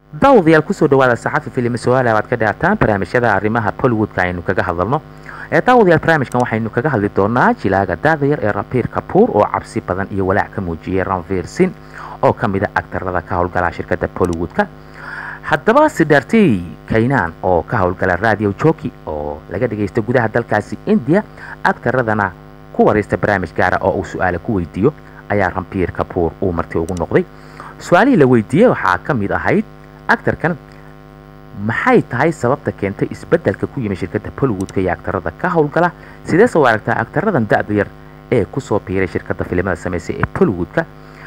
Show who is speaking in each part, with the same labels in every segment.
Speaker 1: daawadayaal kusoo dhawaada saxafi filim su-aala aad ka dhaataan barnaamijyada arrimaha bollywoodka aynu kaga hadalno ee daawadayaal barnaamijkan waxaynu kaga hadli doonaa jilaaga daadayar ee rabiir kabuur oo cabsi badan iyo walaac ka muujiyey ranvir sin oo ka mid a agtarada ka howlgala shirkadda bollywoodka haddaba sidartey kaynaan oo ka howlgala radio joki oo laga dhagaysta gudaha dalkaasi indiya agtaradana ku waraysta barnaamij gaara oo uu su-aala ku weydiiyo ayaa rambiir kabuur uu marti ugu noqday su-aalihii la weydiiyey waxaa ka mid ahayd actarkan maxay tahay sababta keentay isbeddelka ku yimi shirkadda bollywoodka iyo agtarada ka howlgala sidee soo aragtaa agtaradan da-da yar ee kusoo biiray shirkadda filimada samaysay ee bollywoodka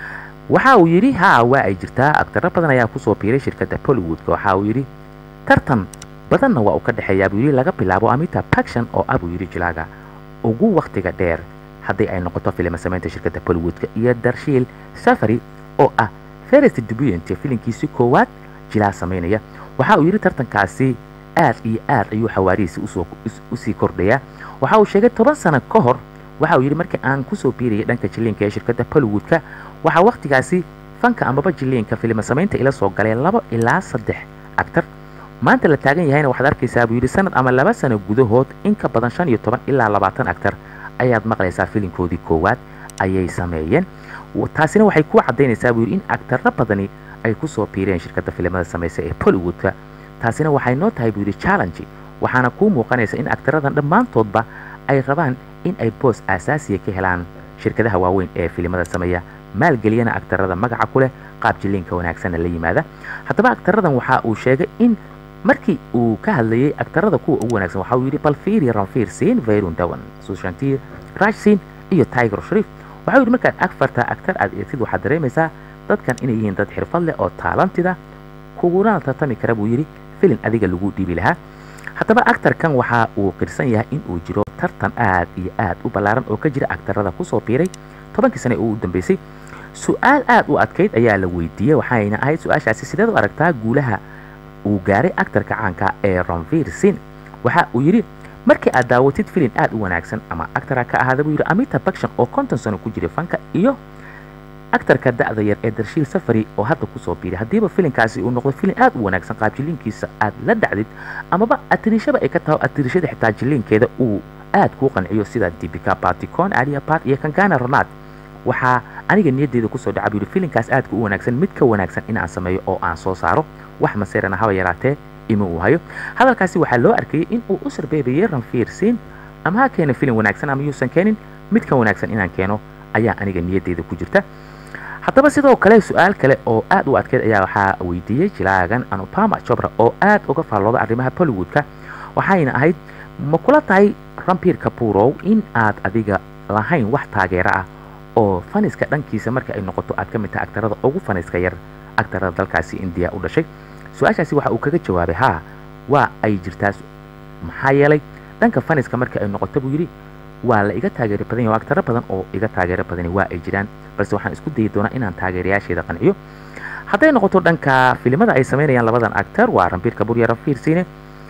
Speaker 1: waxa uu yidhi haa waa ay jirtaa agtaro badan ayaa kusoo biiray shirkadda bollywoodka waxa uu yidhi tartan badanna waa uu ka dhexeeyaa buu yidhi laga bilaabo amita baction oo ah buu yidhi jilaaga ugu wakhtiga dheer haddii ay noqoto filima samaynta shirkadda bollywoodka iyo darshiil safari oo ah ferest dubuyent filinkiisi koowaad jilaa samaynaya waxa uu yidhi tartankaasi aad iyo aad ayuu xawaarihiisi usii kordhayaa waxa uu sheegay toban sano ka hor waxa uu yidhi markii aan kusoo biirayay dhanka jiliinka ee shirkadda bollywoodka waxaa wakhtigaasi fanka amaba jiliinka filima samaynta ila soo galay labo ilaa saddex actar maanta la taagan yahayna waxaad arkaysaa buu yidhi sanad ama laba sano gudahood in ka badan shan iyo toban ilaa labaatan actar ayaad maqlaysaa filinkoodii koowaad ayay sameeyeen taasina waxay ku caddaynaysaa buu yidhi in actarro badani ay kusoo biireen shirkadda filimada samaysa ee bollywoodka taasina waxay noo tahay buu yidhi challenge waxaana kuu muuqanaysa in actaradan dhammaantoodba ay rabaan in ay boos aasaasiya ka helaan shirkadaha waaweyn ee filimada sameeya maalgeliyana agtarada magaca ku leh qaab jiliinka wanaagsanna la yimaada haddaba agtaradan waxa uu sheegay in markii uu ka hadlayay agtarada kuwa ugu wanaagsan waxa uu yidhi balfiiri ranfiir siin vayrun dawan sushantiir raj siin iyo tiger shariif waxa uu yidhi markaad agfartaa agtar aad eegtid waxaad dareemaysaa dadkan inay yihiin dad xirfad leh oo taalantida kuguna tartami kara buu yidhi filin adiga lagu dhiibi lahaa haddaba actarkan waxa uu qirsan yahay in uu jiro tartan aad iyo aad u ballaaran oo ka jira agtarada kusoo biiray tobankii sane oo u dambeysay su-aal aad u adkayd ayaa la weydiiyey waxayna ahayd su-aashaasi sideed u aragtaa guulaha uu gaaray actarka caanka ee ranvir sin waxa uu yidhi markii aad daawatid filin aad u wanaagsan ama actara ka ahaada buu yidhi amita baction oo konton sano ku jiray fanka iyo actarka da-da yar ee darshiil safari oo hadda kusoo biiray haddiiba filinkaasi uu noqdo filin aad u wanaagsan qaab jiliinkiisa aad la dhacdid amaba atirishaba ay ka taho atirishada xitaa jiliinkeeda uu aad kuu qanciyo sida dibika baticon alia bat iyo kangana ronad waxaa aniga niyaddeeda kusoo dhaca buu yidhi filinkaas aadka u wanaagsan mid ka wanaagsan in aan sameeyo oo aan soo saaro wax maseerana haba yaraatee ima uu hayo hadalkaasi waxaa loo arkayay in uu u sarbeebayay ranfiir siin ama ha keena filin wanaagsan ama yuusan keenin mid ka wanaagsan inaan keeno ayaa aniga niyaddeeda ku jirta haddaba sidoo kale su-aal kale oo aad u adkeyd ayaa waxaa weydiiyey jilaagan anupama jobra oo aad uga faallooda arrimaha bollywoodka waxayna ahayd ma kula tahay rambiir kabuurow in aad adiga lahayn wax taageero ah oo faniska dhankiisa marka ay noqoto aad ka mid tahay agtarada ugu faniska yar agtarada dalkaasi indiya u dhashay su-aashaasi waxa uu kaga jawaabay haa waa ay jirtaa maxaa yeelay dhanka faniska marka ay noqoto buu yidhi waa la iga taageero badan yahay agtaro badan oo iga taageero badani waa ay jiraan balse waxaan isku dayi doonaa inaan taageerayaasheeda qanciyo hadday noqoto dhanka filimada ay samaynayaan labadan actar waa rambiir kabuur iyo ranfiir siine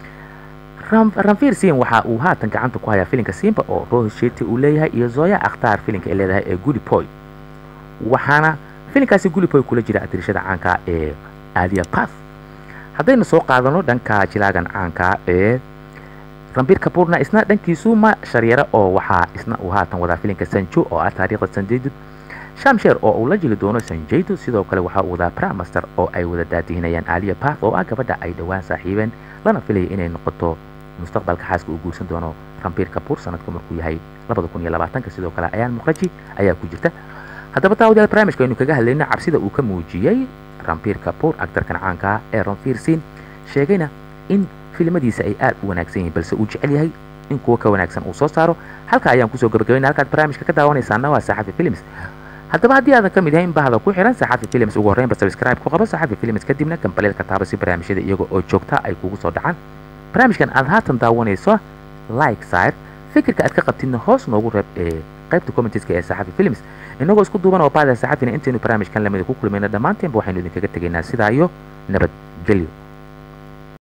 Speaker 1: ranfiir siin waxa uu haatan gacanta ku hayaa filinka simba oo rohis sheti uu leeyahay iyo zoya akhtaar filinka ay leedahay ee gulipoy waxaana filinkaasi gulipoy kula jira adirishada caanka ee alia path haddaynu soo qaadano dhanka jilaagan caanka ee rambiir kabuurna isna dhankiisu ma sharyara oo waxaa isna uu haatan wadaa filinka sanjo oo ah taariikhda sanjeydud shamsheer oo uu la jili doono sanjeydu sidoo kale waxaa uu wadaa bramaster oo ay wada daadihinayaan alia path oo ah gabadha ay dhowaan saaxiibeen lana filaya inay noqoto mustaqbalka xaaska uu guursan doono rambiir kabuur sanadku markuu yahay sidoo kale ayaan muqraji ayaa ku jirta haddaba daawadayaal barnaamijka aynu kaga hadlayno cabsida uu ka muujiyey rambiir kabuur actarkan caanka ee ranfiir siin sheegayna in filimadiisa ay aad u wanaagsan yihiin balse uu jecel yahay in kuwa ka wanaagsan uu soo saaro halka ayaan kusoo gabagabayna halkaad barnaamijka ka daawanaysaana waa saxafi films haddaba haddii aadan ka mid yahay in bahda ku xiran saxafi films ugu horreynba subscribe ku qabo saxafi films kadibna gambaleelka taaba si barnaamijyada iyaga oo joogta ay kugu soo dhacaan barnaamijkan aad haatan daawanayso like sire fikirka aad ka qabtidna hoos noogu reeb ee qaybta commenteska ee saxafi films inagoo isku duuban oo baada saxafina intaynu barnaamijkan lamida ku kulmayna dhammaanteenba waxaynu idinkaga tegaynaa sidaa iyo nabadgelyo